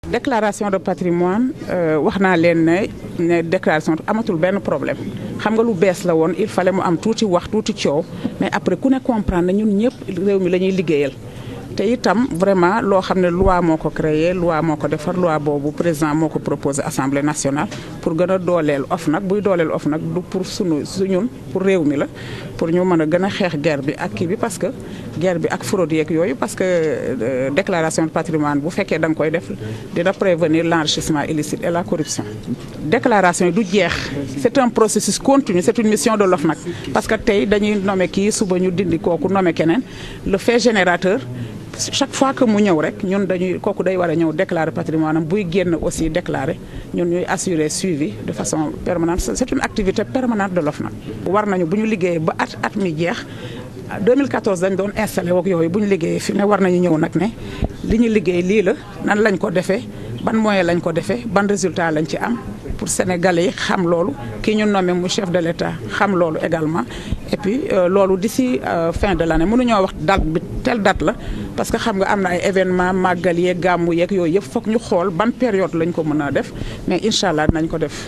déclaration de patrimoine wax naa leen ne ne déclaration amatul benn problème xam nga lu bees la woon il fallait mu am tuuti wax tuuti coow mais après ku ne comprendre na ñun ñëpp réew mi la ñuy liggéeyal. te itam vraiment loo xam ne loi moo ko créé loi moo ko defar loi boobu président moo ko proposé assemblée nationale pour gën a dooleel OFNAC buy dooleel OFNAC du pour sunu suñun pour réew mi la pour ñu mën a gën a xeex guerre bi ak kii bi parce que guerre bi ak fraude yeeg yooyu parce que déclaration de patrimoine bu fekkee da nga koy def dina prévenir l' enrichissement illicite et la corruption. déclaration yi du jeex c' est un processus continu c' est une mission de l'OFNAC parce que tey dañuy nommé kii suba ñu dindi kooku nommé keneen le fait générateur. chaque fois que mu ñëw rek ñun dañuy kooku day war a ñëw déclarer patrimoine am buy génn aussi déclarer ñun ñuy assurer suivi de façon permanente c'est une activité permanente de l'OFNAC war nañu bu ñu liggéeyee ba at at mi jeex 2014 dañ doon installé woog yooyu bu ñu liggéeyee fi ne war nañu ñëw nag ne li ñu liggéey lii la nan lañ ko defee ban moyen lañ ko defee ban résultat lañ ci am pour sénégalais yi xam loolu kii ñu nommé mu chef de l'État xam loolu également et puis loolu d'ici fin de l'année mënuñoo wax date bi telle date la parce que xam nga am na ay événement màggal yeeg gàmmu yeeg yooyu yëpp foog ñu xool ban période lañ ko mën a def mais incha allah dinañ ko def